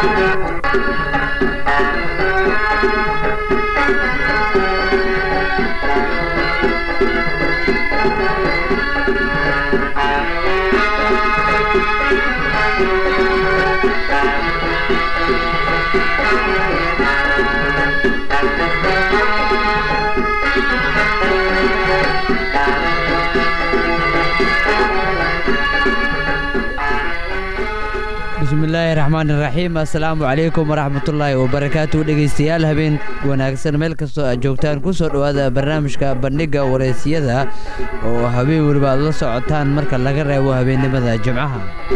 bismillaahi raxmaani raxiim assalaamu calaykum waraxmatullaahi wabarakaatu dhegeystayaal habeen wanaagsan meel kastoo aad joogtaan ku soo dhowaada barnaamijka bandhigga wareysiyada oo habeen weliba aad la socotaan marka laga reebo habeennimada jimcaha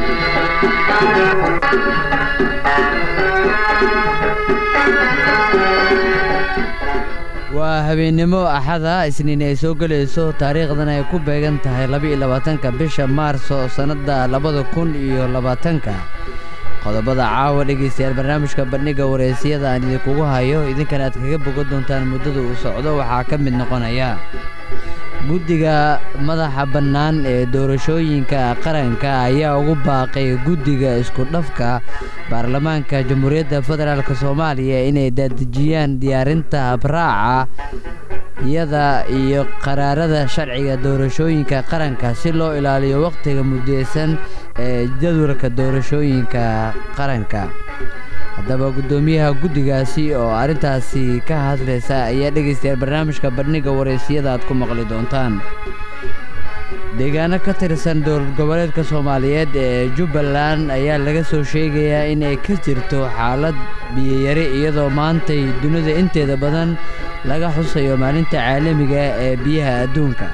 waa habeennimo axada isniin ay soo gelayso taariikhdan ay ku beegan tahay laba-iyo labaatanka bisha maarso sannadda labada kun iyo labaatanka qodobada caawa dhegaystayaal barnaamijka bandhigga wareysiyada aan idinkugu hayo idinkana aad kaga bogan doontaan muddada uu socdo waxaa ka mid noqonaya guddiga madaxa bannaan ee doorashooyinka qaranka ayaa ugu baaqay guddiga isku-dhafka baarlamaanka jamhuuriyadda federaalk soomaaliya inay daadejiyaan diyaarinta habraaca iyada iyo qaraarada sharciga doorashooyinka qaranka si loo ilaaliyo wakhtiga muddeysan ee jadwalka doorashooyinka qaranka haddaba guddoomiyaha guddigaasi oo arrintaasi ka hadlaysa ayaa dhegaystayaal barnaamijka bandhigga wareysiyada aad ku maqli doontaan deegaano ka tirsan dowlad goboleedka soomaaliyeed ee jubbaland ayaa laga soo sheegayaa inay ka jirto xaalad biyayari iyadoo maantay dunida inteeda badan laga xusayo maalinta caalamiga ee biyaha adduunka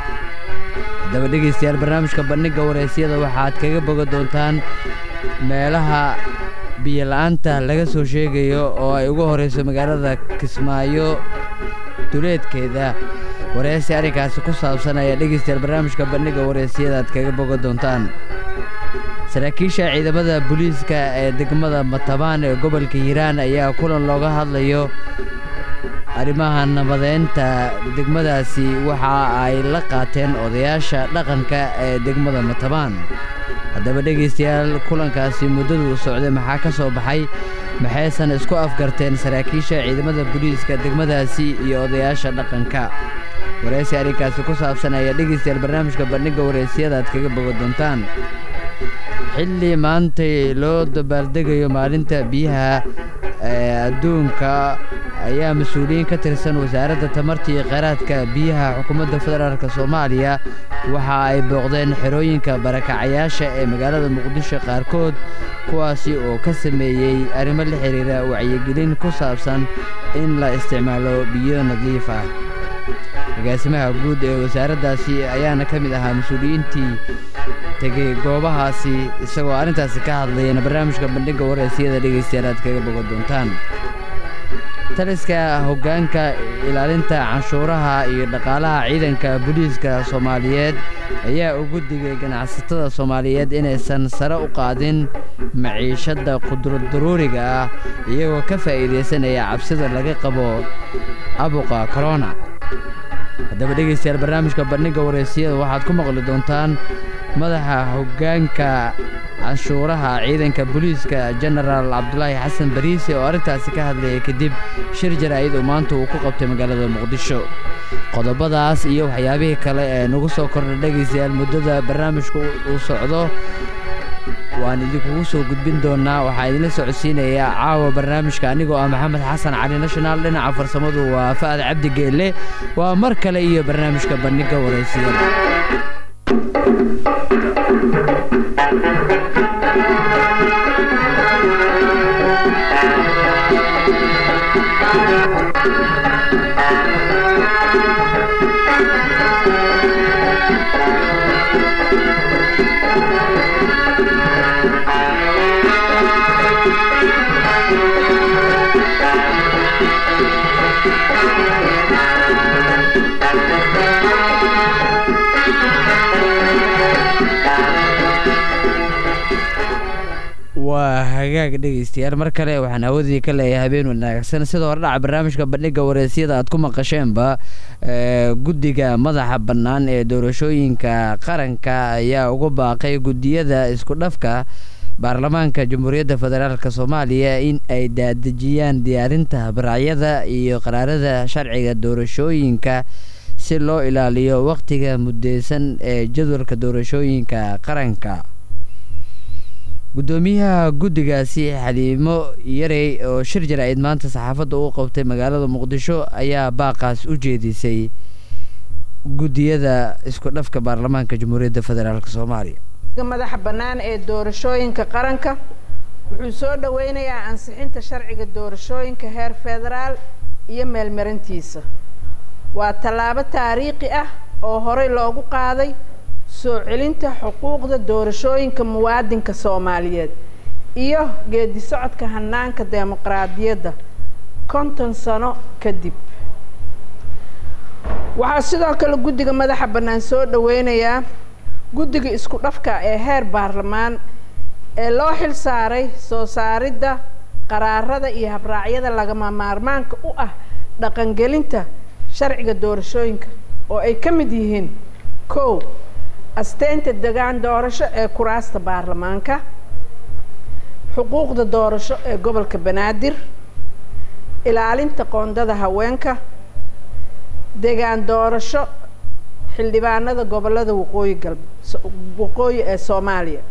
haddaba dhegaystayaal barnaamijka bandhigga wareysiyada waxaad kaga boga doontaan meelaha biyola'aanta laga soo sheegayo oo ay ugu horrayso magaalada kismaayo duleedkeeda wareysi arrinkaasi ku saabsan ayaa dhegaystayaal barnaamijka bandhigga wareysiyada aad kaga boga doontaan saraakiisha ciidamada booliiska ee degmada matabaan ee gobolka hiiraan ayaa kulan looga hadlayo arrimaha nabadeynta degmadaasi waxa ay la qaateen odayaasha dhaqanka ee degmada matabaan haddaba dhegaystayaal kulankaasi muddaduu socday maxaa ka soo baxay maxaysan isku afgarteen saraakiisha ciidamada booliiska degmadaasi iyo odayaasha dhaqanka wareysi arrinkaasi ku saabsan ayaa dhegaystayaal barnaamijka bandhigga wareysiyada aad kaga boga doontaan xilli maantay loo dabaaldegayo maalinta biyaha ee adduunka ayaa mas-uuliyiin ka tirsan wasaaradda tamarta iyo kheyraadka biyaha xukuumadda federaalk soomaaliya waxa ay booqdeen xerooyinka barakacayaasha ee magaalada muqdisho qaarkood kuwaasi oo ka sameeyey arrimo la xidhiira wacyigelin ku saabsan in la isticmaalo biyo nadiif ah agaasimaha guud ee wasaaraddaasi ayaana ka mid ahaa mas-uuliyiintii tegey goobahaasi isagoo arrintaasi ka hadlayana barnaamijka bandhigga wareysiyada dhegaystayaal aad kaga boga doontaan taliska hoggaanka ilaalinta canshuuraha iyo dhaqaalaha ciidanka booliiska soomaaliyeed ayaa ugu digay ganacsatada soomaaliyeed inaysan sare u qaadin maciishadda qudurdaruuriga ah iyagoo ka faa'iidaysanaya cabsida laga qabo abuqa korona haddaba dhegaystayaal barnaamijka bandhigga wareysiyada waxaad ku maqli doontaan madaxa hoggaanka canshuuraha ciidanka booliiska jenaraal cabdulaahi xasan bariise oo arrintaasi ka hadlayay kadib shir jaraa'id oo maanta uu ku qabtay magaalada muqdisho qodobadaas iyo waxyaabihii kale ee nagu soo kordha dhegaystayaal muddada barnaamijka uu socdo waan idinkugu soo gudbin doonnaa waxaa idinla socodsiinayaa caawa barnaamijka anigoo ah maxamed xasan cali national dhinaca farsamadu waa fa'ad cabdi geelle waa mar kale iyo barnaamijka bandhigga wareysiyada waa hagaag dhegaystayaal mar kale waxaan awoodii ka leeyahay habeen wanaagsan sida hore dhaca barnaamijka bandhigga wareysiyada aad ku maqasheenba guddiga madaxa bannaan ee doorashooyinka qaranka ayaa ugu baaqay guddiyada isku dhafka baarlamaanka jamhuuriyadda federaalk soomaaliya in ay daadejiyaan diyaarinta habraacyada iyo qaraarada sharciga doorashooyinka si loo ilaaliyo waqtiga muddeysan ee jadwalka doorashooyinka qaranka guddoomiyaha guddigaasi xaliimo yarey oo shir jaraa'id maanta saxaafadda u qabtay magaalada muqdisho ayaa baaqaas u jeedisay guddiyada isku dhafka baarlamaanka jamhuuriyadda federaalk soomaaliya madaxa bannaan ee doorashooyinka qaranka wuxuu soo dhoweynayaa ansixinta sharciga doorashooyinka heer federaal iyo meelmarintiisa waa tallaabo taariikhi ah oo horey loogu qaaday soo celinta xuquuqda doorashooyinka muwaadinka soomaaliyeed iyo geedi socodka hanaanka dimuqraadiyadda konton sano kadib waxaa sidoo kale guddiga madaxa bannaan soo dhoweynayaa guddiga isku dhafka ee heer baarlamaan ee loo xil saaray soo saaridda qaraarada iyo habraacyada lagama maarmaanka u ah dhaqangelinta sharciga doorashooyinka oo ay ka mid yihiin kow asteynta degaan doorasho ee kuraasta baarlamaanka xuquuqda doorasho ee gobolka banaadir ilaalinta qoondada haweenka degaan doorasho xildhibaanada gobolada waqooyi galb waqooyi ee soomaaliya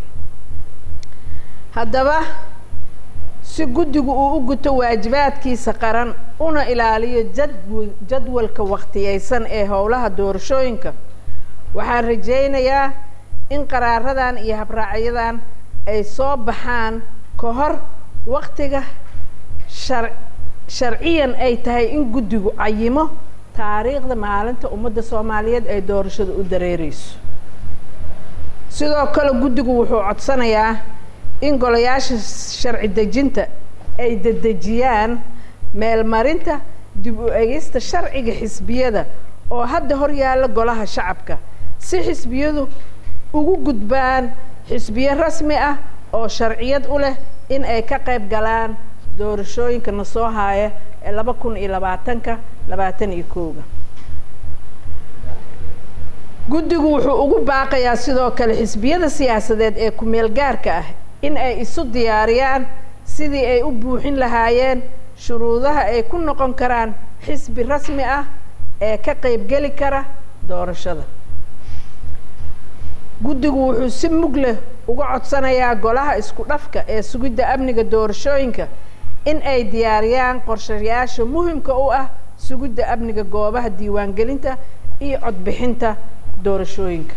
haddaba si guddigu uu u guto waajibaadkiisa qaran una ilaaliyo jadw jadwalka wakhtiyeysan ee howlaha doorashooyinka waxaan rajaynayaa in qaraaradan iyo habraacyadan ay soo baxaan ka hor waktiga shar sharciyan ay tahay in guddigu cayimo taariikhda maalinta ummadda soomaaliyeed ay doorashada u dareereyso sidoo kale guddigu wuxuu codsanayaa in golayaasha sharci dejinta ay dedejiyaan meelmarinta dib u egista sharciga xisbiyada oo hadda hor yaalla golaha shacabka si xisbiyadu ugu gudbaan xisbiyo rasmi ah oo sharciyad u leh in ay ka qayb galaan doorashooyinka na soo haaya ee laba kun iyo labaatanka labaatan iyo kooga guddigu wuxuu ugu baaqayaa sidoo kale xisbiyada siyaasadeed ee ku-meel gaarka ah in ay isu diyaariyaan sidii ay u buuxin lahaayeen shuruudaha ay ku noqon karaan xisbi rasmi ah ee ka qaybgeli kara doorashada guddigu wuxuu si mug leh uga codsanayaa golaha isku dhafka ee sugidda amniga doorashooyinka in ay diyaariyaan qorshayaasha muhimka u ah sugidda amniga goobaha diiwaangelinta iyo codbixinta doorashooyinka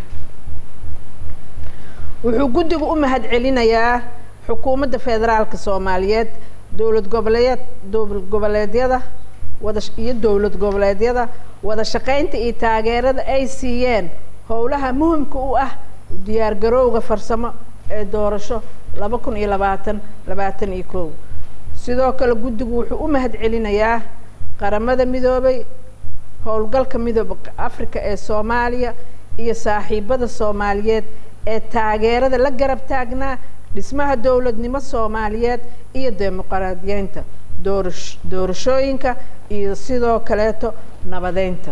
wuxuu guddigu u mahad celinayaa xukuumadda federaalka soomaaliyeed dowlad goboleed dowlad goboleedyada wada iyo dowlad goboleedyada wada shaqaynta iyo taageerada ay siiyeen howlaha muhimka u ah diyaargarowga farsamo ee doorasho laba kun iyo labaatan labaatan iyo kow sidoo kale guddigu wuxuu u mahad celinayaa qaramada midoobay howlgalka midooba africa ee soomaaliya iyo saaxiibada soomaaliyeed ee taageerada la garab taagnaa dhismaha dowladnimo soomaaliyeed iyo dimuqraadiyeynta doorash doorashooyinka iyo sidoo kaleeto nabadeynta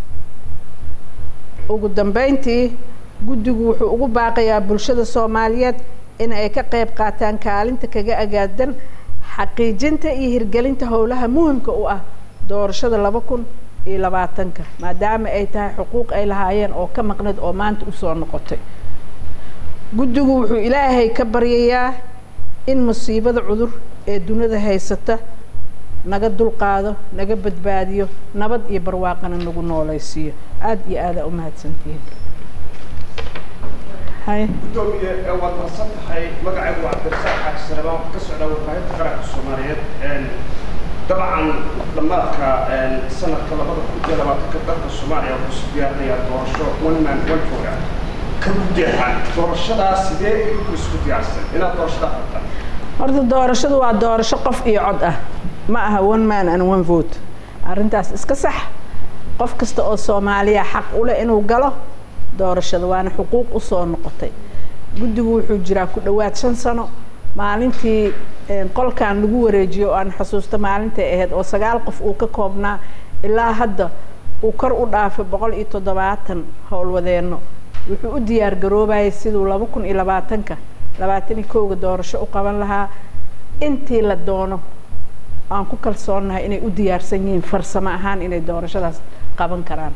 ugu dambeyntii guddigu wuxuu ugu baaqayaa bulshada soomaaliyeed in ay ka qayb qaataan kaalinta kaga agaadan xaqiijinta iyo hirgelinta howlaha muhimka u ah doorashada laba kun iyo labaatanka maadaama ay tahay xuquuq ay lahaayeen oo ka maqneed oo maanta usoo noqotay guddigu wuxuu ilaahay ka baryayaa in musiibada cudur ee dunida haysata naga dulqaado naga badbaadiyo nabad iyo barwaaqana nagu noolaysiiyo aada iyo aadaa u mahadsantihiin hay gudoomiye waad mahadsan tahay magacaygu waa cabdirasaaq xaaji sarabaan waxaa ka socdaa warbaahinta qaranka soomaaliyeed dabcan dhammaadka sanadka labada kun iyo labaatanka dalka soomaaliya wuxuu si diyaarinayaa doorasho one man one vote ah ka gudeexan doorashadaas sidee idinku isku diyaarsan inaad doorashadaa qabtaan horta doorashadu waa doorasho qof iyo cod ah ma aha one man and one vote arrintaas iska sax qof kasta oo soomaaliya xaq u leh inuu galo doorashada waana xuquuq usoo noqotay guddigu wuxuu jiraa ku dhowaad shan sano maalintii qolkan lagu wareejiyo oo aan xusuusta maalintay ahayd oo sagaal qof uu ka koobnaa ilaa hadda uu kor u dhaafay boqol iyo toddobaatan howlwadeenno wuxuu u diyaar garoobayay siduu laba kun iyo labaatanka labaatan iyo kowga doorasho u qaban lahaa intii la doono aan ku kalsoonnahay inay u diyaarsan yihiin farsamo ahaan inay doorashadaas qaban karaan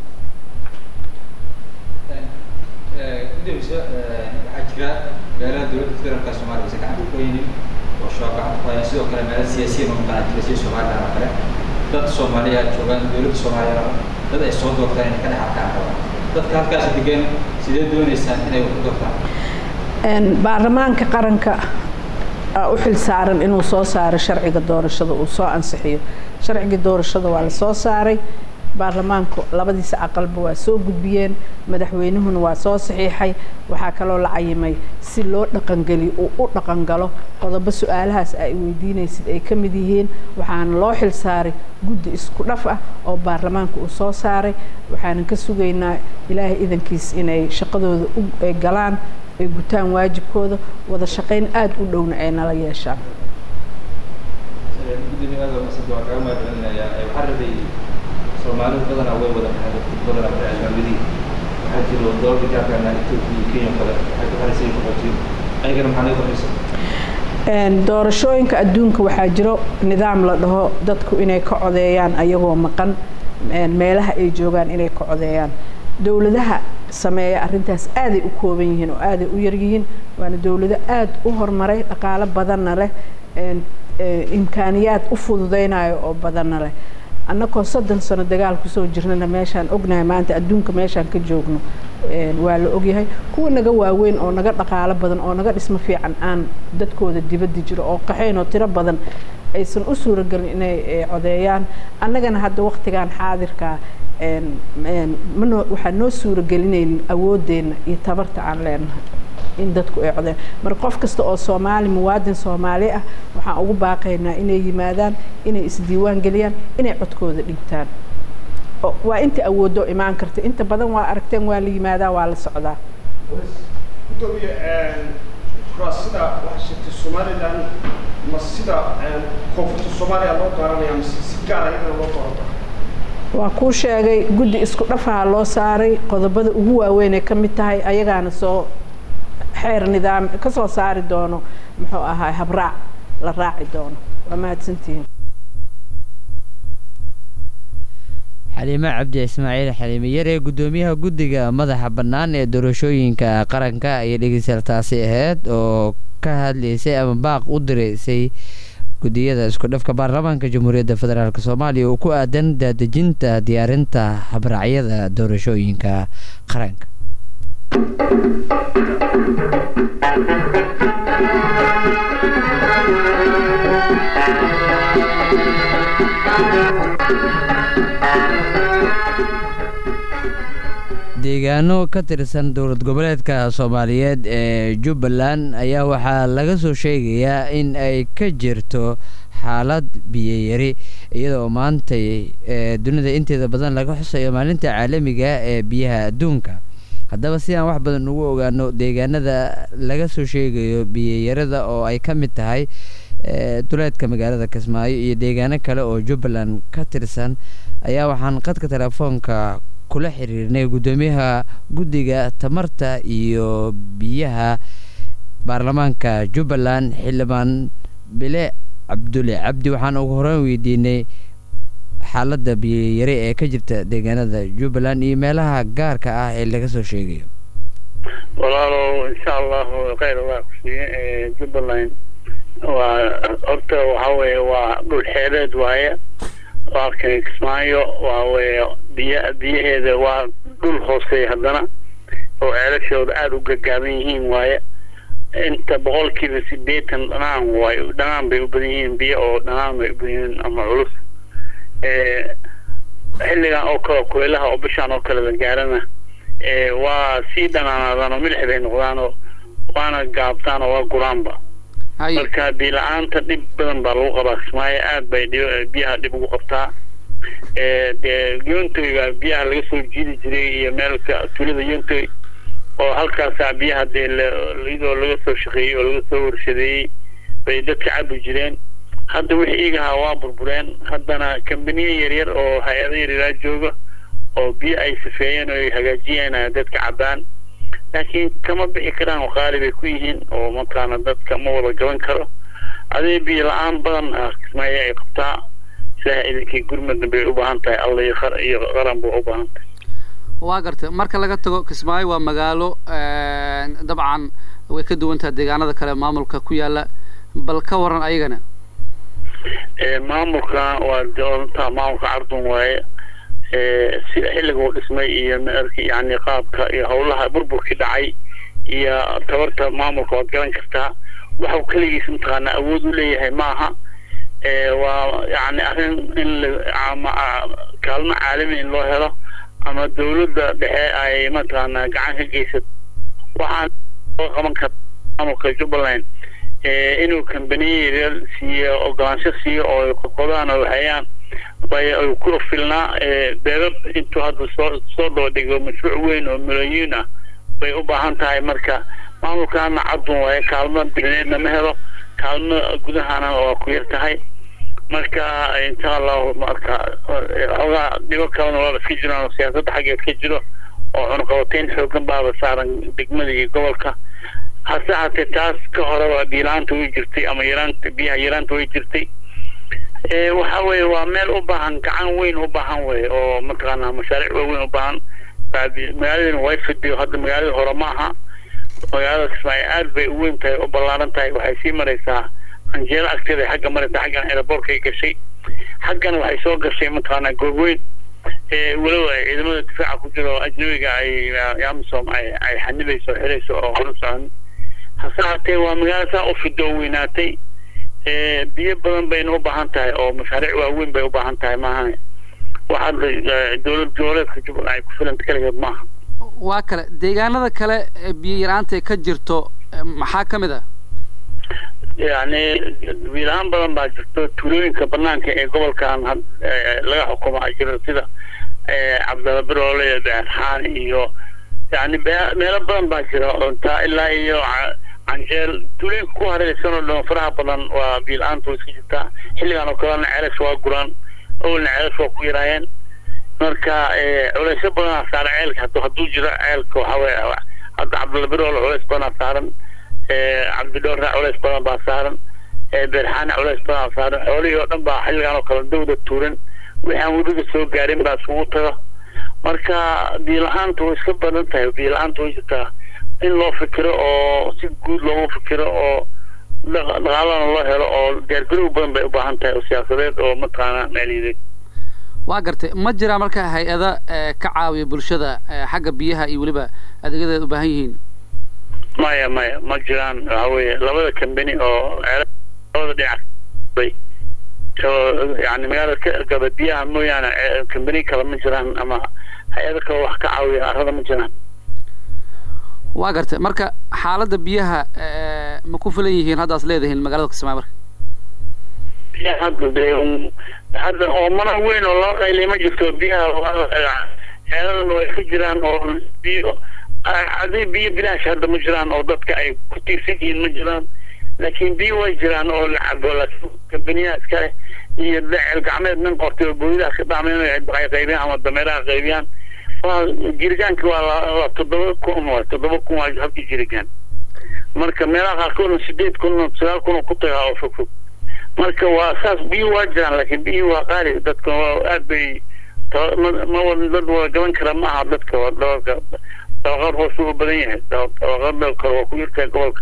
gudoomiye waxaa jira meelaha dowladda federaalka soomaaliya aysan gacanta ku haynin oo shabaab gacanta ku hayaan sidoo kale meelaha siyaasiyiin oo maqanaa jira sida somaliland oo kale dad soomaaliya joogaan dowladda soomaaliya dad ay soo doortaan inay ka dhex arkaan rabaan dadka halkaas degan sidee dooneysaan inay wax ku doortaan baarlamaanka qaranka u xil saaran inuu soo saaro sharciga doorashada uu soo ansixiyo sharciga doorashada waa la soo saaray baarlamaanku labadiisa aqalba waa soo gudbiyeen madaxweynuhuna waa soo saxiixay waxaa kaloo la cayimay si loo dhaqangeliyo uu u dhaqangalo qodobo su-aalahaas ay weydiinaysid ay ka mid yihiin waxaana loo xil saaray guddi isku dhaf ah oo baarlamaanka uu soo saaray waxaanan ka sugaynaa ilaahay idankiis inay shaqadooda ay galaan ay gutaan waajibkooda wada shaqayn aada u dhowna ay nala yeeshaan soomaalidu badanaa way wada baxeen badanaa barnaamijyadii waxaa jiro doorka gaarkaana etoobiya iyo kenya kale waxay ku xariisay qaxootiin ayagana maxaa naga qoraysa doorashooyinka adduunka waxaa jiro nidaam la dhaho dadku inay ka codeeyaan ayagoo maqan meelaha ay joogaan inay ka codeeyaan dowladaha sameeya arrintaas aaday u kooban yihiin oo aaday u yaryihiin waana dowlado aada u horumaray dhaqaalo badanna leh imkaaniyaad u fududeynayo oo badanna leh annagoo soddon sano dagaal kusoo jirnana meeshaan ognahay maanta adduunka meeshaan ka joogno waa la ogyahay kuwa naga waaweyn oo naga dhaqaalo badan oo naga dhismo fiican aan dadkooda dibadda jiro oo qaxayn oo tiro badan aysan u suuragelin inay codeeyaan annagana hadda waktigan xaadirkaa manoo waxaan noo suuragelinaynin awoodeenna iyo tabarta aan leenahay in dadku ay codeen marka qof kasta oo soomaali muwaadin soomaali ah waxaan ugu baaqaynaa inay yimaadaan inay isdiiwaan geliyaan inay codkooda dhigtaan waa inta awooddo imaan karta inta badan waa aragteen waa la yimaadaa waa la socdaa gudoomiye kuraas sida waxaa sheegtay somaliland ma sida koonfurta soomaaliya loo dooranaya mise si gaara iyadana loo dooranta waa kuu sheegay guddi isku dhafaha loo saaray qodobada ugu waaweyn ay ka mid tahay ayagaana soo xeer nidaam ka soo saari doono muxuu ahaa habraac la raaci doono waa mahadsantihiin xaliime cabdi ismaaciil xaliime yare guddoomiyaha guddiga madaxa bannaan ee doorashooyinka qaranka ayay dhegeystayaal taasi ahayd oo ka hadlaysay ama baaq u direysay guddiyada isku dhafka baarlamaanka jamhuuriyadda federaalk soomaaliya oo ku aadan daadejinta diyaarinta habraacyada doorashooyinka qaranka deegaano ka tirsan dowlad goboleedka soomaaliyeed ee jubbaland ayaa waxaa laga soo sheegayaa in ay ka jirto xaalad biyayari iyadoo maantay dunida inteeda badan laga xusayo maalinta caalamiga ee biyaha adduunka haddaba si aan wax badan ugu ogaano deegaanada laga soo sheegayo biyayarada oo ay ka mid tahay duleedka magaalada kismaayo iyo deegaano kale oo jubbaland ka tirsan ayaa waxaan qadka telefoonka kula xiriirnay guddoomiyaha guddiga tamarta iyo biyaha baarlamaanka jubbaland xildhibaan bile cabdulle cabdi waxaan ugu horeyn weydiinay xaaladda biyayare ee ka jirta deegaanada jubbaland iyo meelaha gaarka ah ee laga soo sheegayo walaalow insha allahu khayr allah ku siiye jubbaland waa horta waxa weeye waa dhul xeeleed waaye halkan kismaayo waa weye biya biyaheeda waa dhul hooseeya haddana oo ceelashooda aada u gagaaban yihiin waaye inta boqolkiiba sideetan dhanaan waayo dhanaan bay u badan yihiin biyo oo dhanaan bay u badan yihiin ama culus xilligan oo kale kulaylaha oo bishaan oo kale la gaarana waa sii dhanaanaadaan oo milix bay noqdaan oo waana gaabtaan oo waa guraanba marka biyo la-aanta dhib badan baa lagu qabaa kismaayo aad bay biyaha dhib ugu qabtaa dee yontoyga biyaha laga soo jiidi jiray iyo meelka tulida yontoy oo halkaasaa biyaha dee iyadoo laga soo shaqeeyey oo laga soo warshadeeyey bay dadka cabi jireen hadda wixii igahaa waa burbureen haddana kambaniyo yaryar oo hay-ado yaryaraa jooga oo biyo ay safeeyeen oo ay hagaajiyeen dadka cabaan laakiin kama bixi karaan oo qaali bay ku yihiin oo mataqaana dadka ma wada gaban karo adee biyo la-aan badan kismaayo ay qabtaa sidaa idinkii gurmudna bay u baahan tahay alla iyo qar iyo qaran ba u baahan tahay waa gartay marka laga tago kismaayo waa magaalo dabcan way ka duwan tahay deegaanada kale maamulka ku yaala bal ka waran ayagana maamulka waa doonta maamulka cardun waaye sida xilliga uu dhismay iyo yani qaabka iyo howlaha burburkii dhacay iyo tabarta maamulka waad garan kartaa waxau keligiis mataqaana awood u leeyahay maaha waa yani arrin in kaalmo caalami in loo helo ama dawladda dhexe ay mataqaana gacan ka geysato waxaan loo qaban kara maamulka jubbaland inuu kambaniya siiyo ogolaansho siiyo oo qoqodaan oo hayaan bay ku filnaa beerab intuu hadda soo soo dhoodhigo mashruuc weyn oo milooyiin ah bay u baahan tahay marka maamulkaana cadun waaye kaalmo dineedna ma helo kaalmo gudahana waa ku yar tahay marka insha allahu marka xoogaa dhibo kalena waaba iska jiraan oo siyaasadda xaggeed ka jiro oo cunqabateyn xoogan baaba saaran degmada iyo gobolka hase haatee taas ka horeba biilaanta way jirtay ama yaraanta biyaha yaraanta way jirtay waxa weeye waa meel u baahan gacan weyn u baahan weye oo mataqaanaa mashaariic waaweyn u baahan magaaladina way fidiyo hadda magaalada hore ma aha magaalada kismaayo aad bay u weyn tahay u ballaaran tahay waxay sii maraysaa anjeelo agteeda xagga maraysa xaggan aeroboortkay gashay xaggan waxay soo gashay mataqaanaa goobweyn walow ay ciidamada difaaca ku jiro ajnabiga ay amisom ay ay xanibayso xirayso oo hore socon hase haatee waa magaalo saa u fido oo weynaatay biyo badan bayna u baahan tahay oo mashaariic waaweyn bay u baahan tahay maaha waxaad dowlad goboleedka jubbaland ay ku filanta keligeed maaha waa kale deegaanada kale ee biyo yaraanta ka jirto maxaa ka mid ah yani biilahaan badan baa jirto tuulooyinka banaanka ee gobolkan laga xukumo a jiro sida cabdalla biroole beerxaan iyo yani meelo badan baa jira taa ilaa iyo canjeel tuulooyinka ku hareeraysan oo dhan faraha badan waa biila-aanta way iska jirtaa xilligan oo kalena ceelas waa guraan awalna ceelas waa ku yaraayeen marka culeysyo badanaa saaran ceelka hadu hadduu jiro ceelka waxa weye hadda cabdalla biroole culeys badanaa saaran cabdidhoorna culeys badan baa saaran beerxaana culeys badan saaran xoolihii oo dhan baa xilligan oo kale dawda tuuran wixii aan webiga soo gaarin baa isugu taga marka biila-aanta way iska badan tahay biila-aanta way jirtaa in loo fikiro oo si guud loogu fikiro oo dhaqaalana loo helo oo diyaargarow badan bay u baahan tahay oo siyaasadeed oo mataqaana maaliyadeed waa gartay ma jiraa marka hay-ada ka caawiya bulshada xagga biyaha iyo weliba adeegyadeed u baahan yihiin maya maya ma jiraan waxa weeye labada kambani oo labada dhinac bay yani magaalada ka gaba biyaha mooyaane kambani kale ma jiraan ama hay-ada kale wax ka caawiya arada ma jiraan waa gartay marka xaaladda biyaha ma ku filan yihiin haddaas leedahiin magaalada kismaayo marka biyaha hadda dee hadda oomana weyn oo loo qaylay ma jirto biyaha ceeladana way ka jiraan oo biyo hadii biyo bilaash hadda ma jiraan oo dadka ay ku tiirsan yihiin ma jiraan laakiin biyo way jiraan oo la cabo laakiin kambaniyaha iskale iyo ceel gacmeed nin qortay oo booyadaha ka dhacmeen ay qaybiyaan ama dameeraha qaybiyaan waa jirigaanka waa waa toddoba kun waa toddoba kun waa habkii jirigaan marka meelaha qaarkoodna sideed kun sagaal kun oo ku tagaa oo fog fog marka waa saas biyo waa jiraan laakiin biyo waa qaali dadka aad bay ma dad wada gaban kara ma aha dadka waa dabalka dabaqad hoos u badan yahay dabaqada kale waa ku yartahay gobolka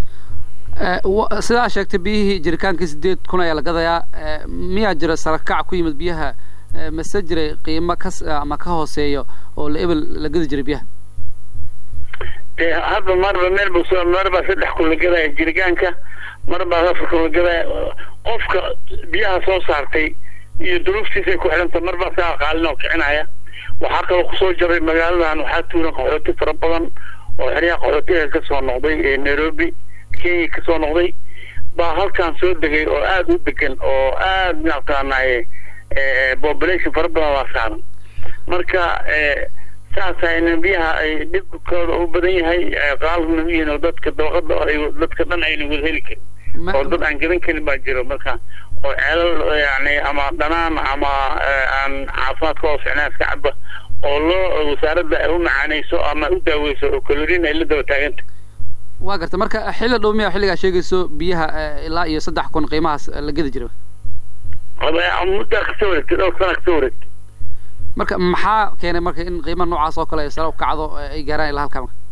sidaa sheegtay biyihii jirikaankii sideed kun ayaa la gadayaa miyaa jira sarakac ku yimid biyaha mase jiray qiimo ka ama ka hooseeyo oo la ebel la gadi jiray biyaha de hadda marba meel bu soo marbaa saddex kun la gadaya jirikaanka marbaa afar kun la gadaya qofka biyaha soo saartay iyo duruuftiisay ku xidhanta marbaa saa qaalin oo kicinaya waxaa kaloo kusoo jaray magaaladan waxaa tuuran qaxooti fara badan oo xeryaha qaxootiga kasoo noqday ee nairobi kenya kasoo noqday baa halkan soo degay oo aada u degan oo aada mataqaanaaye population fara badan waa saaran marka saasayna biyaha ay dhibkooda u badan yahay qaalna u yihiin oo dadka dabaqada ay dadka dhan ayna wada heli karin oo dad aan gadan karin baa jiro marka oo ceelal yani ama dhanaan ama aan caafimaad ka hoos ficnaa iska caba oo loo wasaaradda ay u macaanayso ama u daaweyso oo kalorin ay la daba taaganta waa garta marka xilli dhow miya xilligaa sheegayso biyaha ilaa iyo saddex kun qiimahaas la gedi jira muddaa kasoo wareegtay dhowr sana kasoo wareegtay marka maxaa keenay marka in qiimaha noocaas oo kale ay sare u kacdo ay gaaraan ilaa halkaa marka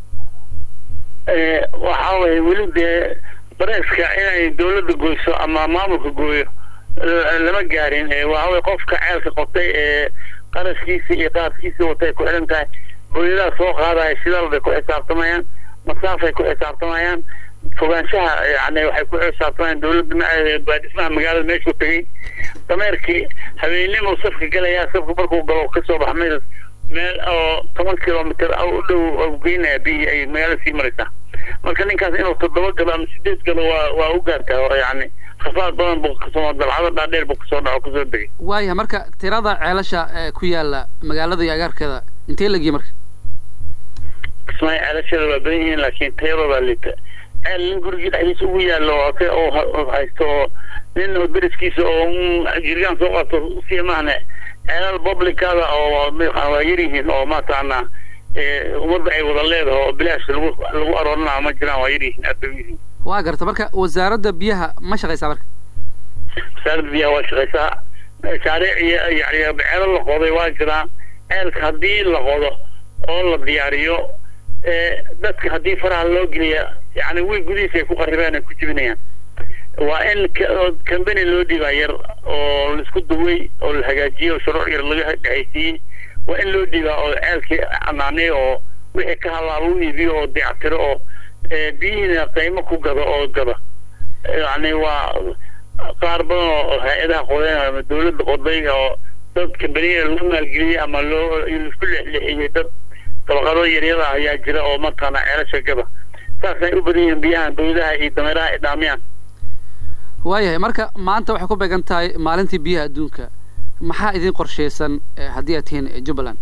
waxaa waye weli dee bareeska inay dawladda goyso ama maamulka gooyo lama gaarin waxaway qofka ceelka qotay ee qarashkiisa iyo qaadkiisa watay ku xihan tahay booyadaha soo qaadaya shidaal bay ku xisaabtamayaan masaafay ku xisaabtamayaan fogaanshaha yani waxay ku xisaabtamayaan dawladda baadhismaha magaalada meeshuu tegey dameerkii habeennimo safka galayaa safka markuu galo kasoo baxa meel meel oo toban kilomitr u dhow geynaya biyii ay magaalada sii maraysaa marka ninkaas inuu toddoba galo ama sideed galo waa waa u gaartaa oo yani khasaar badan buu kasoo dalcado dhaadheer buu kasoo dhaco kasoo degay waaya marka tirada ceelasha ku yaala magaalada iyo agaarkeeda intee lagiye marka kismaayo ceelashada waa badan yihiin laakiin tayaba baa liita ceel nin gurigii dhexdiisa ugu yaallo oo se oo haysto oo nin deriskiisa oo jirgaan soo qato usii maahne ceelal publicada oo waa yar yihiin oo mataqaanaa ummadda ay wada leedahay oo bilaash lagu lagu aroorinaa ma jiraan waa yar yihiin aad bay u yihiin waa garta marka wasaaradda biyaha ma shaqaysaa marka wasaaradda biyaha waa shaqaysaa mashaariic iyo yani ceelo la qoday waa jiraa ceelka haddii la qodo oo la diyaariyo dadka haddii faraha loo geliya yani wiil gudihiisa ay ku qaribeen ay ku jibinayaan waa in company loo dhiibaa yar oo laisku duway oo la hagaajiyey oo shuruuc yar laga dhexaysiiyey waa in loo dhiibaa oo ceelkii canaanay oo wixii ka halaaba u iibiyo oo dayactiro oo biyihiina qiimo ku gado oo gada yani waa qaar badan oo hay-adaha qodeen ama dawladda qoday oo dad kambaniyada loo maalgeliyey ama loo isku leexleexiyey dad dabaqado yaryada ayaa jira oo mataqaana ceelasha gada saasay u badan yihiin biyahan dawladaha iyo dameeraha ay dhaamiyaan waayahay marka maanta waxay ku beegan tahay maalintii biyaha adduunka maxaa idin qorshaysan haddii aad tihiin jubbaland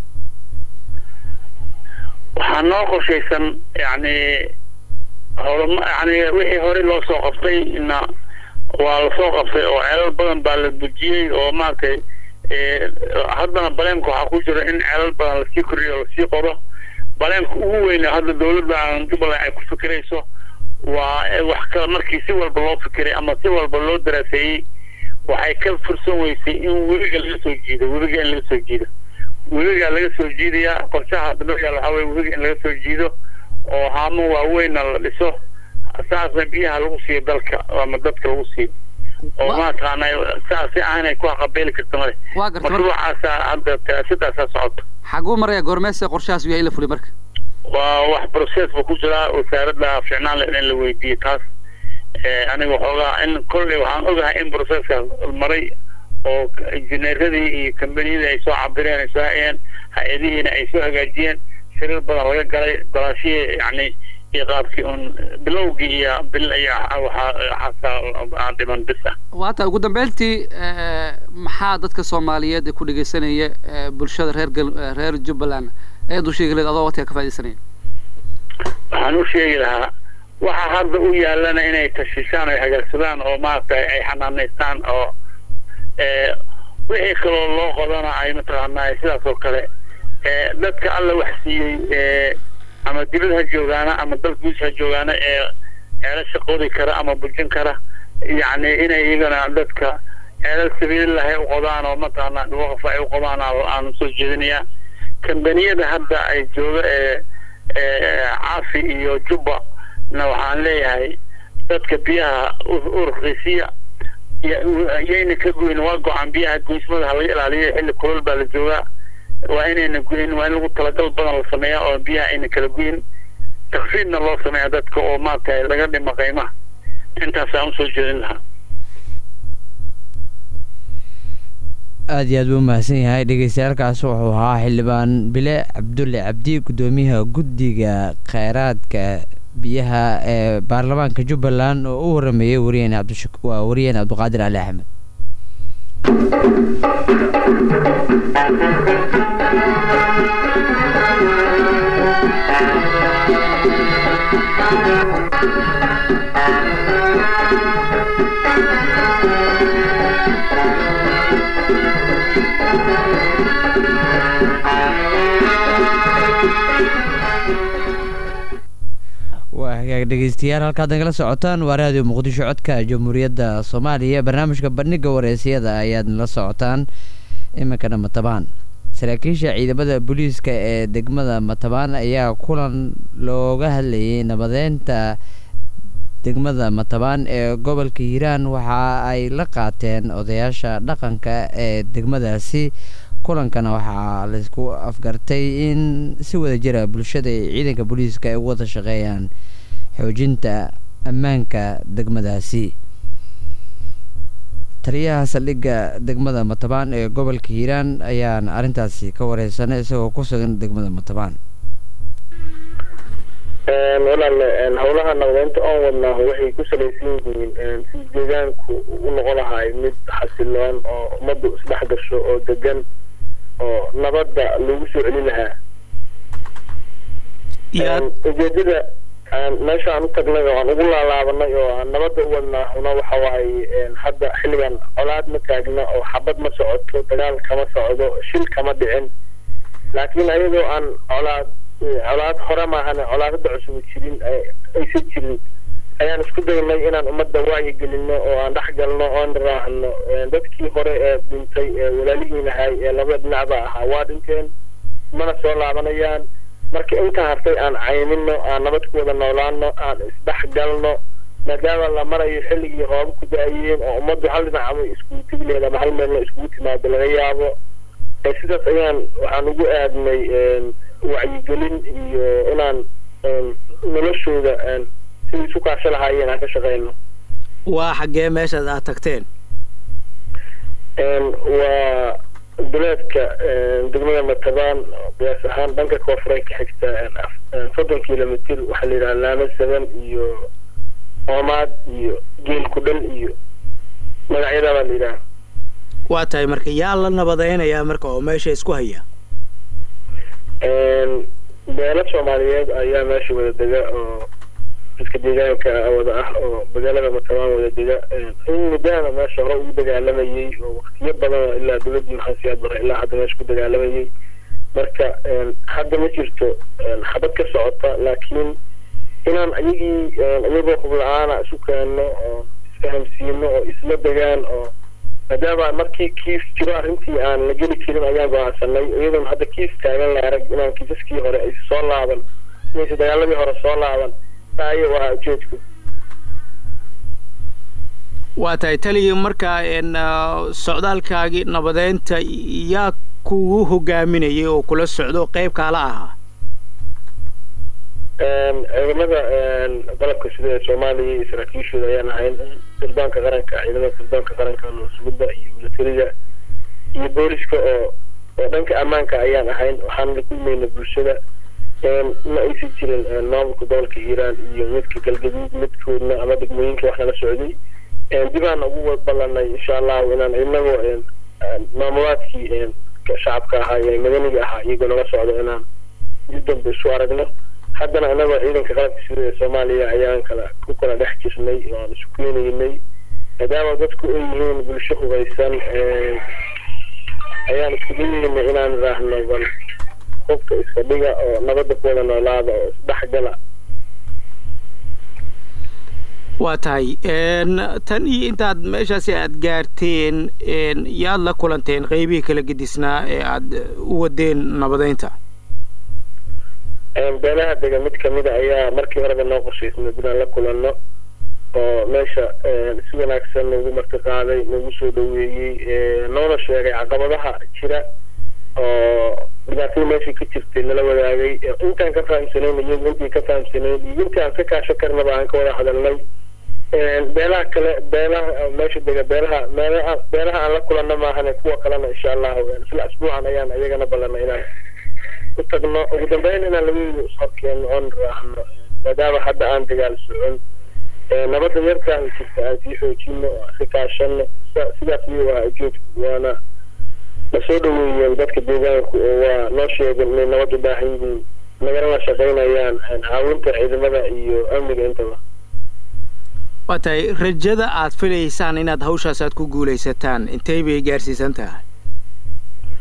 waxaa noo qorshaysan yani howlama yani wixii hore loo soo qabtay na waa lasoo qabtay oo ceelal badan baa la dejiyey oo maaragtay haddana baleemka waxaa ku jira in ceelal badan lasii koriyo oo lasii qodo baleemka ugu weyn hadda dawladda jubbaland ay ku fikirayso waa wax ka markii si walba loo fikiray ama si walba loo daraaseeyey waxay ka fursan weysay in webiga laga soo jiido webiga in laga soo jiido webigaa laga soo jiidayaa qorshaha hadda loo yaal waxaa weye webiga in laga soo jiido oo haamo waaweynna la dhiso saasna biyaha lagu siiyo dalka ama dadka lagu siiyo oo mataqaana saas si aanay ku qabeeli karta male mashruucaasa hadda sidaasaa socoto xaguu maraya goormeese qorshahaas yahay in la fuliy marka waa wax process ba ku jiraa wasaaradda ficnaan le in la weydiiyey taas aniga waxoogaa in kolley waxaan ogahay in processkaas maray oo injineeradii iyo kambaniyadii ay soo cabireen ay soo hayeen hay-adihiina ay soo hagaajiyeen shirir badan laga galay golaashihii yani iyo qaabkii un bilowgii iyo bil iyo waxaa dhiman bis ah waata ugu dambeyntii maxaa dadka soomaaliyeed ee ku dhegeysanaya bulshada reer reer jubbaland ayaad u sheegi lahayd adoo waqtiga ka faaidaysanaya waxaan u sheegi lahaa waxa hadda u yaalana inay tashishaan ay hagaagsadaan oo maaragtay ay xanaanaystaan oo wixii kaloo loo qodana ay mataqaanaa sidaas oo kale dadka alla wax siiyey ama dibad ha joogaana ama dalkiis ha joogaana ee ceelasha qodi kara ama bujin kara yacni inay iyagana dadka ceelal sabiililah ay u qodaan oo mataqaanaa waqaf ay u qodaan aan soo jeedinayaa kambaniyada hadda ay jooga ee caafi iyo jubba na waxaan leeyahay dadka biyaha u raqiisiya yayna ka goyn waa go-aan biyaha goysmada ha laga ilaaliyo xilli kulol baa la joogaa waa inayna goyn waa in lagu talagal badan la sameeyaa oo biyaha ayna kala goyn takfiidna loo sameeya dadka oo maaragtay laga dhimo qiimaha intaasaan usoo jeedin lahaa aada iyo aad buu umahadsan yahay dhegeystayaalkaas wuxuu ahaa xildhibaan bile cabdulle cabdi guddoomiyaha guddiga kheyraadka biyaha ee baarlamaanka jubbaland oo u warameeyey wariyeen cabdishak waa wariyeen cabdiqaadir cali axmed Thank you. hagaag dhegeystayaal halkaad nagala socotaan waa raadiyo muqdisho codka jamhuuriyadda soomaaliya barnaamijka bandhiga wareysiyada ayaad nala socotaan iminkana matabaan saraakiisha ciidamada booliiska ee degmada matabaan ayaa kulan looga hadlayay nabadeynta degmada matabaan ee gobolka hiiraan waxa ay la qaateen odayaasha dhaqanka ee degmadaasi kulankana waxaa laysku afgartay in si wada jira bulshada iyo ciidanka booliiska ay ugu wada shaqeeyaan xoojinta ammaanka degmadaasi taliyaha saldhigga degmada matabaan ee gobolka hiiraan ayaana arrintaasi ka wareysanay isagoo ku sugan degmada matabaan walaale howlaha nabadeynta oon wadnaaho waxay ku salaysan yihiin si deegaanku u noqon lahay mid xasiloon oo ummaddu isdhex gasho oo degan oo nabadda lagu soo celin lahaa ujeedada meesha aan u tagnay oo aan ugu laalaabanay oo aan nabadda u wadnaahuna waxa waaye hadda xilligan colaad ma taagna oo xabad ma socoto dagaal kama socdo shil kama dhicin laakiin ayadoo aan colaad colaad hore maahane colaadada cusub jirin aysan jirin ayaan isku daynay inaan ummadda wacyi gelino oo aan dhex galno oon raahno dadkii hore ee dhintay ee walaalihiin ahay ee labada dhinacba ahaa waa dhinteen mana soo laabanayaan marka inta hartay aan caynino aan nabad ku wada noolaano aan isdhex galno maadaama la marayo xilligii rooba ku da-ayeen oo ummaddu hal dhinacama iskugu tegi lehed ama hal meelna iskugu timaado laga yaabo sidaas ayaan waxaan ugu aadnay wacyigelin iyo inaan noloshooda sidii isu kaasho lahaayeen aan ka shaqeyno waa xaggee meeshaad aad tagteen waa duleedka degmada matabaan qiyaas ahaan dhanka koonfureed ka xigta soddon kilomitr waxaa la yidhaha laama saban iyo oomaad iyo geel ku dhal iyo magacyadaa baa la yidhaha waa tahay marka yaa la nabadeynayaa marka oo meesha isku haya beelo soomaaliyeed ayaa meesha wada dega oo dadka deegaanka wada ah oo magaalada matabaan wada dega in muddahana meesha hore ugu dagaalamayey oo waktiyo badan ilaa dowladdii maxaa siyaad bare ilaa hadda meesha ku dagaalamayey marka hadda ma jirto xabad ka socota laakiin inaan ayagii iyagoo hubla-aana isu keenno oo isfahamsiino oo isla degaan oo maadaama markii kiis jiro arrintii aan la geli karin ayaan go-aansanay iyadoon hadda kiis taagan la arag inaan kiisaskii hore ay soo laaban inaysa dagaaladii hore soo laaban taayo ahaa ujeedku waa tahay taliya markaa socdaalkaagii nabadeynta yaa kugu hogaaminayay oo kula socdo qayb kaala ahaa ciidamada dalabka sida ee soomaaliya iyo saraakiishooda ayaan ahayn sirdoonka qaranka ciidamada sirdoonka qaranka nusbadda iyo milatariga iyo booliska oo oo dhanka ammaanka ayaan ahayn waxaan la kulmayna bulshada ma aysan jirin maamulka gobolka hiiraan iyo midka galgaduud midkoodna ama degmooyinka wax nala socday dibaan ugu ballanay insha allahu inaan inagoo maamulaadkii shacabka ahaa ee madaniga ahaa iyagoo nala socdo inaan dib dambe isu aragno haddana inagoo ciidanka qalabka sida ee soomaaliya ayaan kala ku kala dhex jirnay oo aan isu keenaynay maadaama dadku ay yihiin bulsho hubaysan ayaan isku dayeynay inaan raahno bal qofka iska dhiga oo nabadda ku wada noolaada oo isdhexgala waa tahay tan iyo intaad meeshaasi aad gaarteen yaad la kulanteen qeybihii kala gedisnaa ee aad u wadeen nabadeynta beelaha dega mid kamida ayaa markii horeba noo qorshaysnay inaan la kulanno oo meesha si wanaagsan noogu marti qaaday noogu soo dhaweeyey noona sheegay caqabadaha jira oo dhibaatada meeshii ka jirtay nala wadaagay intaan ka fahamsanayn iyagu intii ka fahamsanayn iyo intii aan ka kaasho karnaba aan ka wada hadalnay beelaha kale beelaha meesha dega beelaha meelaha beelaha aan la kulanno maahane kuwa kalena insha allahu isla asbuucan ayaan iyagana ballanay inaan ku tagno ugu dambeyn inaan labadooda ishorkeeno oon raacno maadaama hadda aan dagaal socon nabadda yarkaa jirta aan sii xoojino oo aan ka kaashano sidaas iyuu ahaa ujeedku waana lasoo dhaweeyeen dadka deegaanku oo waa noo sheegeen inay nabad u baahan yihiin nagalana shaqaynayaan caawinta ciidamada iyo amniga intaba waa tahay rajada aad filaysaan inaad hawshaas aad ku guulaysataan intay bay gaarsiisan tahay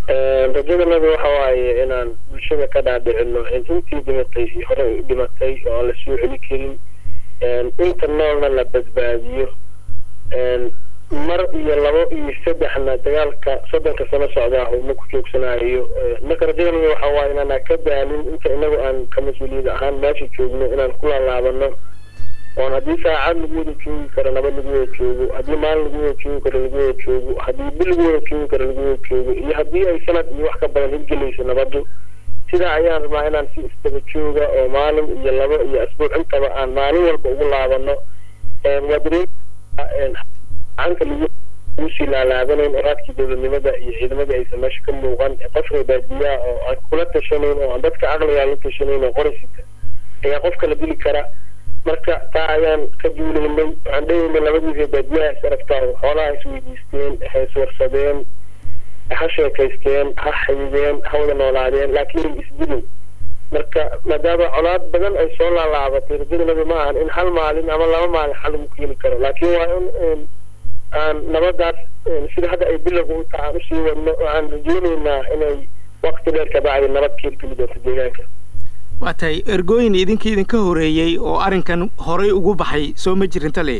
rajadanadu waxa waaye inaan bulshada ka dhaadhicino in intii dhimatay hore u dhimatay oo aan la soo celi karin inta noolna la badbaadiyo mar iyo labo iyo saddexna dagaalka soddonka sano socdaa uma ku joogsanayo marka rajadanadu waxa waaye inaana ka daalin inta inagu aan ka mas-uuliyad ahaan meesha joogno inaan ku laalaabano oon haddii saacad lagu wada joogi karo nabad lagu wada joogo haddii maalin lagu wada joogi karo lagu wada joogo haddii bil lagu wada joogi karo lagu wada joogo iyo haddii ay sanad iyo wax ka badan hirgelayso nabaddu sidaa ayaan rabaa inaan si isdaba jooga oo maalin iyo labo iyo asbuuc intaba aan maalin walba ugu laabano waa dareem gacanta lagu lagu sii laalaabanayn oo raadkii dowladnimada iyo ciidamadii aysan meesha ka muuqan qofka baadiyaa oo aan kula tashanayn oo aan dadka caqligaa la tashanayn oo qoraysita ayaa qofka la dili kara marka taa ayaan ka duulaynay waxaan dhehaynay labadiisa baadiyaha is aragtaa xoolaha is weydiisteen ha iswarsadeen ha sheekaysteen ha xidideen ha wada noolaadeen laakiin isdilin marka maadaama colaad badan ay soo laalaabatay rajadanabi ma ahan in hal maalin ama laba maalin xal lagu keeni karo laakiin waa in aan nabadaas sida hadda ay bilowga u tahay aan usii wadno waxaan rajeynaynaa inay waqti dheer ka bacdi nabad ka hirgeli doonto deegaanka waa tahay ergooyin idinka idinka horeeyey oo arrinkan horay ugu baxay soo ma jirin tale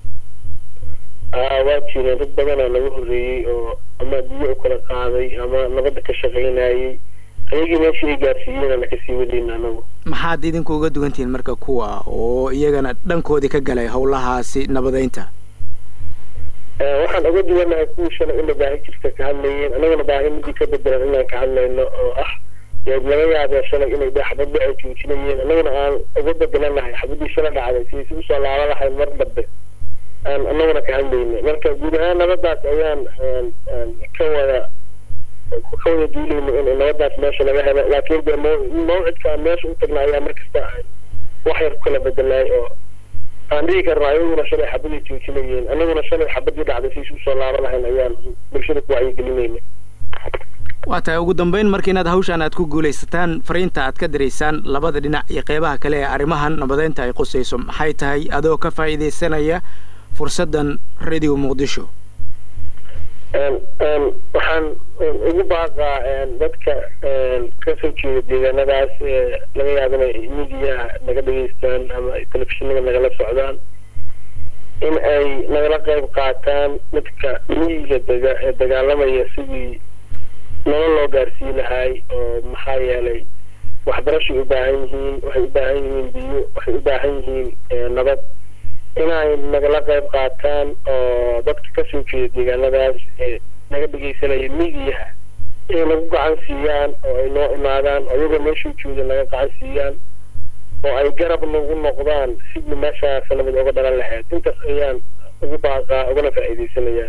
waa jireen dad badanaa naga horreeyey oo ama biyo u kala qaaday ama nabadda ka shaqaynayay ayagii meeshii ay gaarsiiyeen na kasii wadayna anagu maxaad idinku uga dugantihiin marka kuwa oo iyagana dhankoodii ka galay howlahaasi nabadeynta waxaan uga duwanahay kuwii shalay ina baahi jirta ka hadlayeen anaguna baahi midii ka bedelan inaan ka hadlayno oo ah laga yaabee shalay inay dhe xabadba ay joojinayeen annaguna aan uga bedelanahay xabadii shala dhacday siaysi usoo laaba lahayn mar dambe aan annaguna ka hadlayna marka guud ahaan nabadaas ayaan ka wada ka wada duulayna in nabadaas meesha laga helo laakiin de mawcidka aan meesha u tagna ayaa markasta wax yar ku kala bedelaay oo aan dhihi karna ayaguna shalay xabadii joojinayeen annaguna shalay xabadii dhacday siaysi usoo laaba lahayn ayaan bulshada ku wacyigelinayna waa tahay ugu dambeyn marka inaad hawshaan aad ku guulaysataan fariinta aad ka diraysaan labada dhinac iyo qeybaha kale ee arrimahan nabadeynta ay qusayso maxay tahay adoo ka faa'iidaysanaya fursaddan radio muqdisho waxaan ugu baaqaa dadka kasoo jeeda deegaanadaas laga yaaba inay midiyaha naga dhegeystaan ama telefishinada nagala socdaan in ay nagala qayb qaataan dadka miyiga dega ee dagaalamaya sidii nolol loo gaarsiin lahay oo maxaa yeelay waxbarashay u baahan yihiin waxay u baahan yihiin biyo waxay u baahan yihiin nabad inay nagala qayb qaataan oo dadka kasoo jeeda deegaanadaas ee naga dhegeysanaya midiyaha inay nagu gacan siiyaan oo ay noo imaadaan oo iyagoo meeshuu jooda naga gacan siiyaan oo ay garab nagu noqdaan sidii meeshaas nabad oga dhalan lahayd intaas ayaan ugu baaqaa ugana faa'iidaysanayaa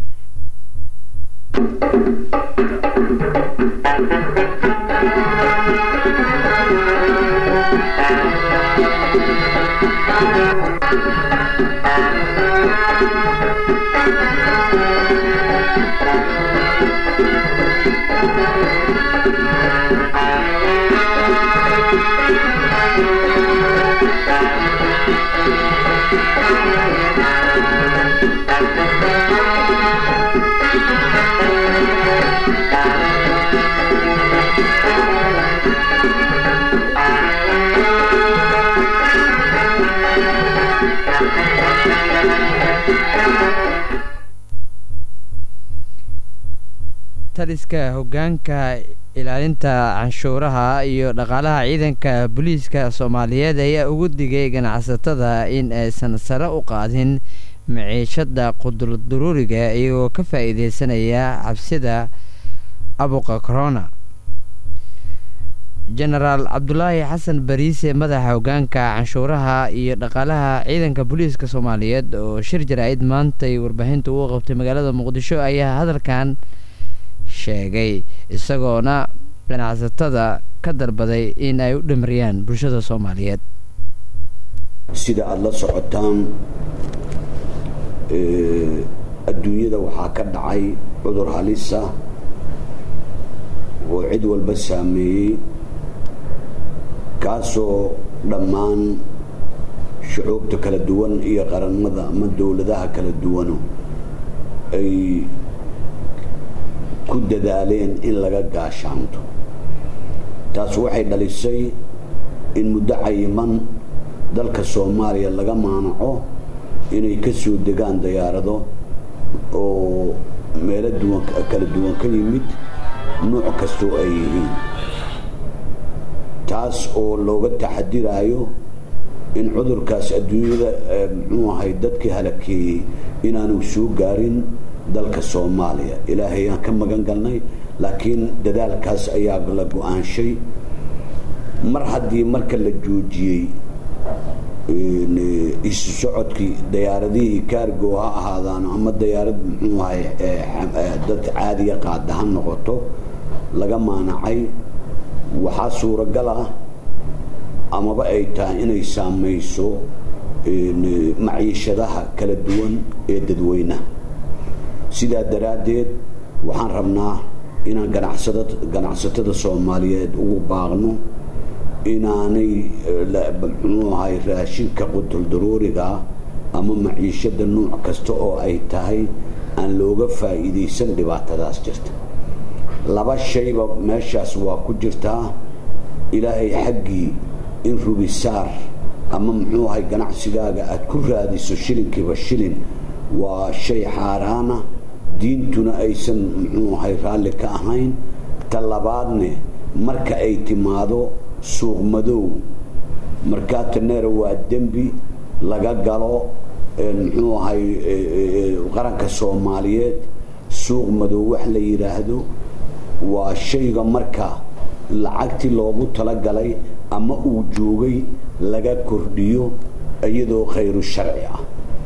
taliska hoggaanka ilaalinta canshuuraha iyo dhaqaalaha ciidanka booliiska soomaaliyeed ayaa ugu digay ganacsatada in aysan sare u qaadin maciishada qudurduruuriga iyagoo ka faa'iideysanaya cabsida abuqa corona jenaraal cabdulaahi xasan bariise madaxa hoggaanka canshuuraha iyo dhaqaalaha ciidanka booliiska soomaaliyeed oo shir jaraa'id maantay warbaahinta ugu qabtay magaalada muqdisho ayaa hadalkan sheegay isagoona ganacsatada ka dalbaday in ay u dhimariyaan bulshada soomaaliyeed sida aada la socotaan adduunyada waxaa ka dhacay cudur halisa oo cid walba saameeyey kaasoo dhammaan shucuubta kala duwan iyo qaranmada ama dowladaha kala duwano ay ku ku dadaaleen in laga gaashaanto taas waxay dhalisay in muddo cayiman dalka soomaaliya laga maanaco inay ka soo degaan dayaarado oo meelo duwan kala duwan ka yimid nuuc kastoo ay yihiin taas oo looga taxadiraayo in cudurkaas adduunyada muxuu ahay dadkii halakeeyey inaanu soo gaarin dalka soomaaliya ilaahay aan ka magan galnay laakiin dadaalkaas ayaa la go-aanshay mar haddii marka la joojiyey isu socodkii dayaaradihii kaargo ha ahaadaan ama dayaarad muxuu ahay dad caadiya qaada ha noqoto laga maanacay waxaa suuragal ah amaba ay tahay inay saamayso maciishadaha kala duwan ee dadweynaha sidaa daraaddeed waxaan rabnaa inaan ganacsatada soomaaliyeed ugu baaqno inaanay muxuu ahay raashinka qutuldaroorigaa ama maciishada nuuc kasta oo ay tahay aan looga faa'iidaysan dhibaatadaas jirta laba shayba meeshaas waa ku jirtaa ilaahay xaggii in rubisaar ama muxuu ahay ganacsigaaga aad ku raadiso shilinkiiba shilin waa shay xaaraana diintuna aysan muxuu ahay raalli ka ahayn ta labaadne marka ay timaado suuq madow markaataneera waa dembi laga galo muxuu ahay qaranka soomaaliyeed suuq madow wax la yidhaahdo waa shayga marka lacagtii loogu talagalay ama uu joogay laga kordhiyo iyadoo khayru sharci ah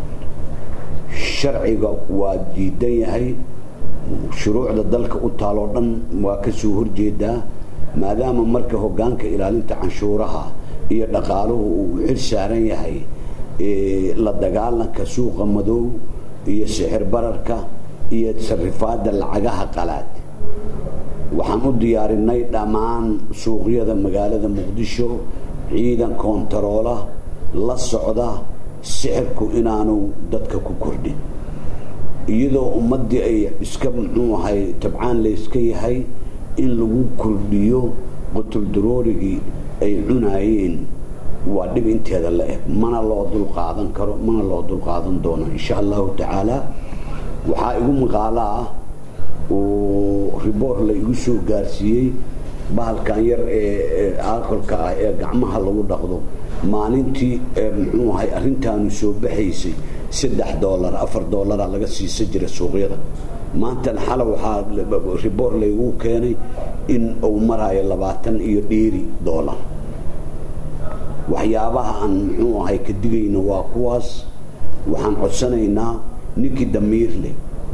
sharciga waa diidan yahay shuruucda dalka u taaloo dhan waa ka soo horjeedaa maadaama marka hoggaanka ilaalinta canshuuraha iyo dhaqaaluhu uu xil saaran yahay la dagaalanka suuqa madow iyo sixir bararka iyo sarifaadda lacagaha qalaad waxaan u diyaarinay dhammaan suuqyada magaalada muqdisho ciidan koontaroola la socda sixirku inaanu dadka ku kordhin iyadoo ummaddii ay iska muxuu ahay tabcaan layska yahay in lagu kordhiyo qutuldaroorigii ay cunaayeen waa dhib inteeda la eg mana loo dulqaadan karo mana loo dulqaadan doono insha allahu tacaala waxaa igu maqaalo ah oo riboor la igu soo gaarsiiyey bahalkan yar ee alkolka ah ee gacmaha lagu dhaqdo maalintii muxuu ahay arrintaanu soo baxaysay saddex doolar afar doolara laga siisa jira suuqyada maantan xala waxaa riboor laygu keenay in uu maraayo labaatan iyo dheeri doolar waxyaabaha aan muxuu ahay ka digayna waa kuwaas waxaan codsanaynaa ninkii damiir leh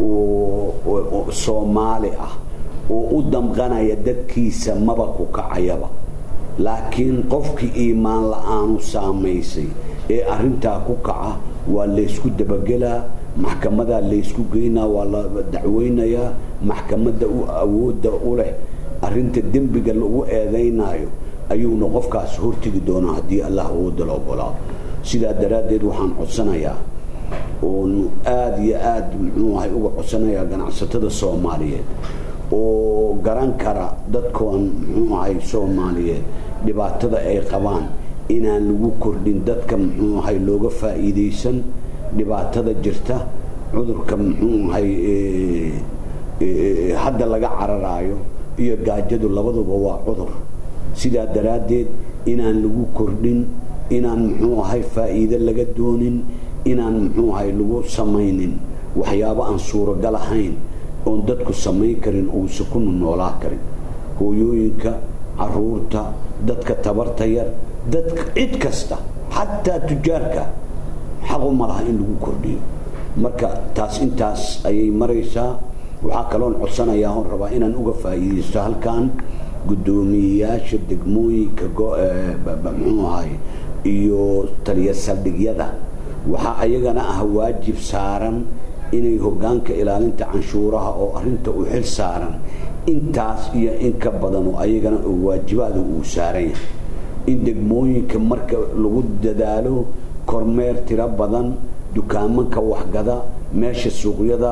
oo soomaali ah oo u damqanaya dadkiisa maba ku kacayaba laakiin qofkii iimaan la-aanu saamaysay ee arintaa ku kaca waa laysku dabagelaa maxkamadaa laysku geynaa waa la dacweynayaa maxkamadda u awoodda u leh arinta dembiga lagu eedaynaayo ayuuna qofkaas hortegi doonaa haddii allah awoodda la ogolaado sidaa daraaddeed waxaan codsanayaa oonu aada iyo aada muxuu ahay uga codsanayaa ganacsatada soomaaliyeed oo garan kara dadkoon muxuu ahay soomaaliyeed dhibaatada ay qabaan inaan lagu kordhin dadka muxuu ahay looga faa'iidaysan dhibaatada jirta cudurka muxuu ahay hadda laga cararaayo iyo gaajadu labaduba waa cudur sidaa daraaddeed inaan lagu kordhin inaan muxuu ahay faa'iide laga doonin inaan muxuu ahay lagu samaynin waxyaabo aan suuragal ahayn oon dadku samayn karin uusa ku noolaa karin hooyooyinka caruurta dadka tabarta yar dadka cid kasta xataa tujaarka xaqu ma laha in lagu kordhiyo marka taas intaas ayay maraysaa waxaa kaloon codsanayaa oon rabaa inaan uga faa'iidaysto halkan guddoomiyeyaasha degmooyinka muxuu ahay iyo taliya saldhigyada waxaa ayagana ah waajib saaran inay hoggaanka ilaalinta canshuuraha oo arinta u xil saaran intaas iyo in ka badan oo ayagana waajibaada uu saaran yahay in degmooyinka marka lagu dadaalo kormeer tiro badan dukaamanka waxgada meesha suuqyada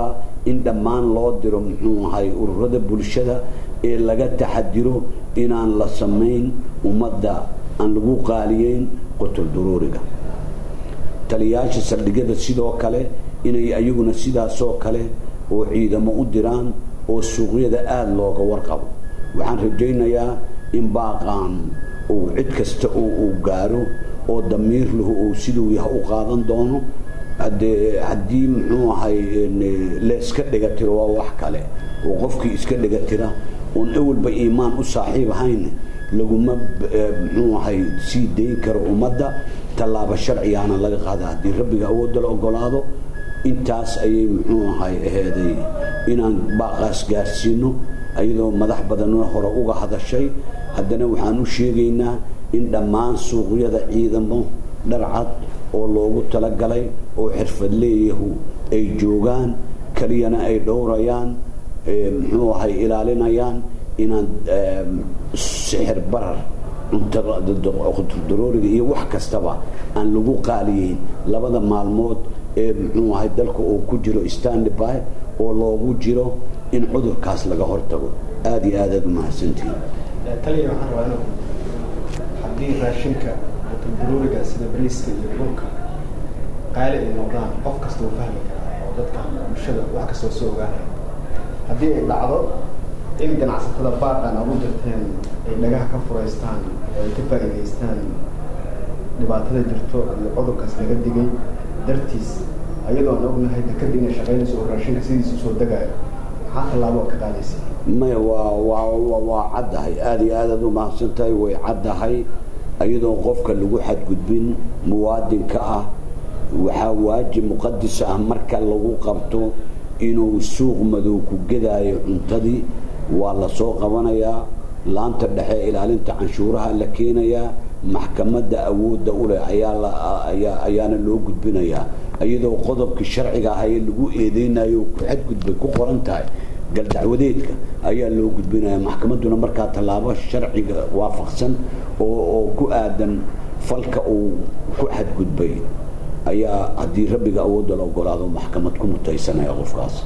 in dhammaan loo diro muxuu ahay ururada bulshada ee laga taxadiro inaan la samayn ummadda aan lagu qaaliyeyn qutul duruuriga taliyaasha saldhigyada sidoo kale inay ayaguna sidaasoo kale oo ciidamo u diraan oo suuqyada aada looga warqabo waxaan rajaynayaa in baaqaan uu cid kasta oo uu gaaro oo damiir lahu uu siduu yaha u qaadan doono haddee haddii muxuu ahay leeska dhigatiro waa wax kale oo qofkii iska dhigatira oon ewalba iimaan u saaxiib ahayn laguma muxuu ahay sii dayn karo ummadda tallaabo sharcigaana laga qaada haddii rabbiga awoodda la ogolaado intaas ayay muxuu ahay aheeday inaan baaqaas gaarsiino ayadoo madax badanoo hore uga hadashay haddana waxaan u sheegaynaa in dhammaan suuqyada ciidamo dharcad oo loogu talagalay oo xirfadleeyahu ay joogaan keliyana ay dhowrayaan muxuu ahay ilaalinayaan inaan sixir barar cuntadurooriga iyo wax kastaba aan lagu qaaliyeyn labada maalmood ee muxuu ahay dalka uu ku jiro standby oo loogu jiro in cudurkaas laga hortago aada iyo aad aad umahadsantihin taliya waxaan rabaa inuu haddii raashinka cuntadurooriga sida bariiska iyo dhulka qaali ay noqdaan qof kasta uu fahmi karaa oo dadka bulshada wax kastoo soo ogaanaya haddii ay dhacdo in ganacsatada baaqan aad u dirteen ay dhagaha ka furaystaan oo ay ka faa'iidaystaan dhibaatada jirto iyo cudurkaas laga digay dartiis ayadoo aan ognahay dekada inay shaqaynayso oo raashinka sidiisa usoo degaayo maxaa tallaabo ka qaadaysa maya waa waa waa caddahay aada iyo aad aad u mahadsan tahay way caddahay iyadoo qofka lagu xadgudbin muwaadinka ah waxaa waajib muqadis ah marka lagu qabto inuu suuq madow ku gedaayo cuntadii waa la soo qabanayaa laanta dhexe ilaalinta canshuuraha la keenayaa maxkamadda awoodda u leh ayaana loo gudbinayaa iyadoo qodobkii sharciga ah ee lagu eedeynayo ku xadgudbay ku qoran tahay galdacwadeedka ayaa loo gudbinaya maxkamadduna markaa tallaabo sharciga waafaqsan oo ku aadan falka uu ku xadgudbay ayaa haddii rabbiga awoodda la ogolaado maxkamad ku mutaysanaya qofkaas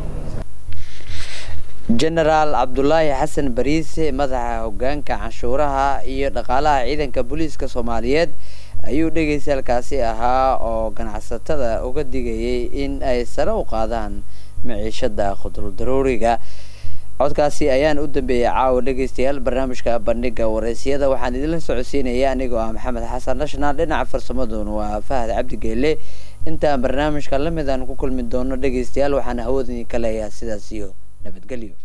jenaraal cabdulaahi xasan bariise madaxa hogaanka canshuuraha iyo dhaqaalaha ciidanka booliiska soomaaliyeed ayuu dhegeystaalkaasi ahaa oo ganacsatada uga digayay in ay sare u qaadaan maciishada khudurdarooriga codkaasi ayaan u dambeeyay caawa dhegeystayaal barnaamijka bandhiga wareysiyada waxaan idinla socodsiinaya anigoo ah maxamed xasan national dhinaca farsamaduna waa fahad cabdi geele intaan barnaamijka lamid aan ku kulmi doono dhegeystayaal waxaan hawada idinka leeyahay sidaas iyo nabadgelyo